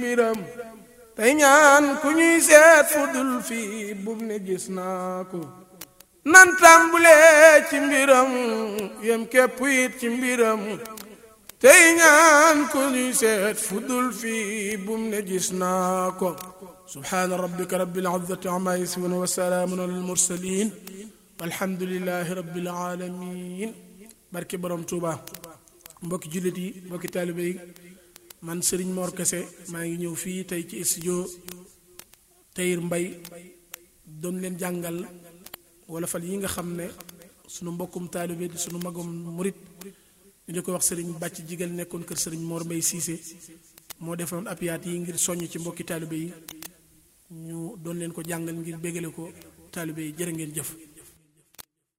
mbiram tey ñaan ku ñuy seet fu dul fii bum ne gis naa ko nan tàmbulee ci mbiram yem képp it ci mbiram tey ñaan ku ñuy seet fu dul fii bum ne gis naa ko subhaana rabbika rabbil izzati amma yasifun wa salaamun alal mursalin walhamdulillahi rabbil alamin barke borom Tuuba mbokki jullit yi mbokki taalibe yi man Serigne Mor Kese maa ngi ñëw fii tey ci studio Tahir Mbaye doon leen jàngal wala fal yi nga xam ne sunu mbokkum taalibe di sunu magum murit ñu di ko wax Serigne bàcc jigal nekkoon kër Serigne Mor Mbaye Cissé moo defoon apiyaat yi ngir soññ ci mbokki taalibe yi ñu doon leen ko jàngal ngir bégale ko taalibe yi jërë ngeen jëf